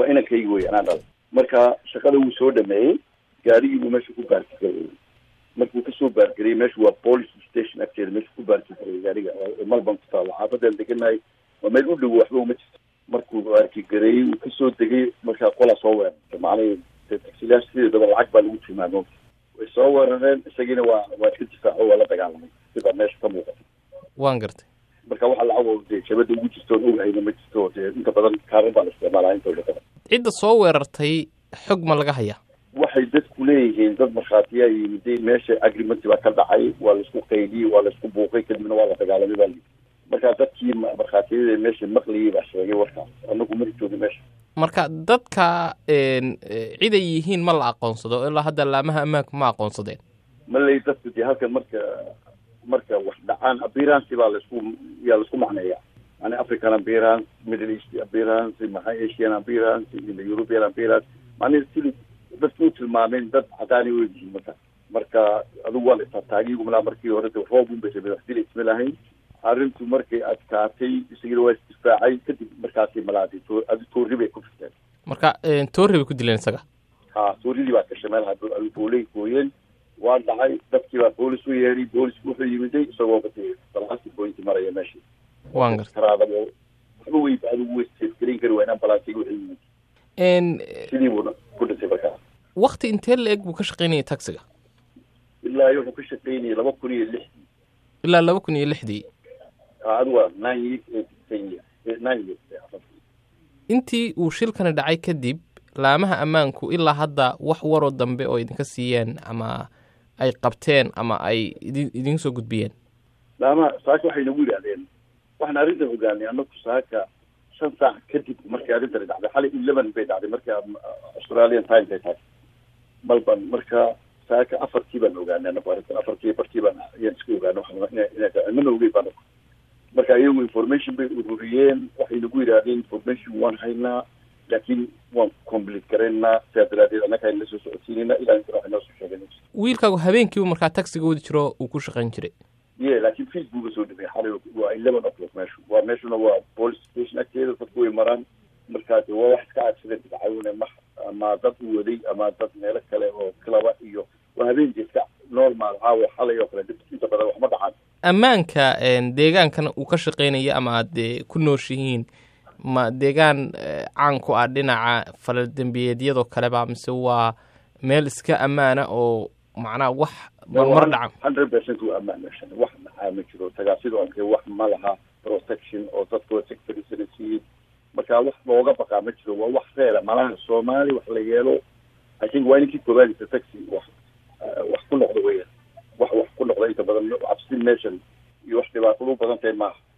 inankaygi wey anaa dhalay marka shaqada wuu soo dhameeyey gaarigii buu meesha ku baarkigareeyey markuu kasoo baargariyey meesha waa police station agteeda meesha ku baarkigareeyey gaariga malban ku taalo xaafadeen deganahay waa meel u dhow waxba uma jirto markuu baarkigareeyey uu kasoo degay markaa qolaa soo weerartay macnihii taxilayaasha sideedaba lacag baa lagu tilmaamo way soo weerareen isagiina waa waa iska difaaco waa la dagaalamay sida meesha ka muuqata waan gartay marka waxa lacagoo dee jabada ugu jirto oon ogahayna ma jirto dee inta badan kaaran baa la isticmaalaa intooda badan cidda soo weerartay xog ma laga hayaa waxay dadku leeyihiin dad markhaatiyaa yimiday meesha agrimenti baa ka dhacay waa laisku qaydiyey waa laisku buuqay kadibna waa la dagaalamay baa lii marka dadkii markhaatiyada meesha maqliyey baa sheegay warkaas anagu mari joogin meesha marka dadka ciday yihiin ma la aqoonsado ilaa hadda laamaha ammaanku ma aqoonsadeen maley dadku dee halkan marka marka wax dhacaan appearance baa laisku yaa laisku macneeya yani african appearance middle east appearance maxaa asian appearance european appearance macnihi sili dadki u tilmaameen dad cadaani u yihiin marka marka adigu waa la istaataagiigumlaa markii hore de roob un bay rabeen wax dila isma lahayn arrintu markay adkaatay isagina waa isdifaacay kadib markaasay malaadi adi toori bay ku firteen marka toori bay ku dileen isaga ha tooridii baa gashay meel booley gooyeen waa dhacay dadkii baa boolis u yeeray boolisku wuxuu yimiday isagoo bade balaasi bointi maraya meeshii waan gartay karaadaba waxba wey adigu way seefgarayn kari waa inaan balaasiga wuxuu yimid sidii buuna ku dhintay markaa wakti intee la eg buu ka shaqaynayay taxiga ilaa wuxuu ka shaqaynayay laba kun iyo lixdii ilaa laba kun iyo lixdii adigu waa nine years eight ten years nine years intii uu shilkani dhacay kadib laamaha ammaanku ilaa hadda wax waroo dambe oo idinka siiyeen ama ay qabteen ama ay idin idin soo gudbiyeen laamaha saaka waxay nagu yidhahdeen waxaan arrintan ogaanay anaku saaka shan saac kadib markay arrintani dhacday xalay eleven bay dhacday marka australian times ay tahay malban marka saaka afartii baan ogaanay anaku arrintan afartii bartii baan ayaan iska ogaanay waxaan mana ogey baan marka iyagu information bay ururiyeen waxay nagu yidhahdeen information waan haynaa laakiin waan complete garaynaa sidaa daraadeed annaga ayna soo socodsiinayna ilaa inta waxay noo soo sheegeen wiilkaagu habeenkiiba markaa taxiga wadi jiro uu ku shaqayn jiray ye laakiin facebooka soo dhimay xalay waa eleven o'clock meeshu waa meeshuna waa police station agteeda dadku way maraan markaa de waa wax iska accident dhacayune ma ama dad u waday ama dad meelo kale oo klaba iyo waa habeenkii iska normal caawa xalay oo kale inta badan waxma dhacaan ammaanka deegaankan uu ka shaqaynaya ama aad dee ku nooshihiin ma deegaan caan ku ah dhinaca faladembiyeedyadoo kaleba mise waa meel iska ammaana oo macnaha wax marmar dhaca hundred percent waa ammaan meeshan wax maxaa ma jiro tagaasido anke wax ma laha protection oo dadkoo sectorisana siiyey marka wax looga baqaa ma jiro waa wax reela malaha soomaali wax la yeelo i think waa ninkii koobaadisa taxi wax wax ku noqda weya wax wax ku noqda inta badan cabsi meeshan iyo wax dhibaatadu badan tahay maaha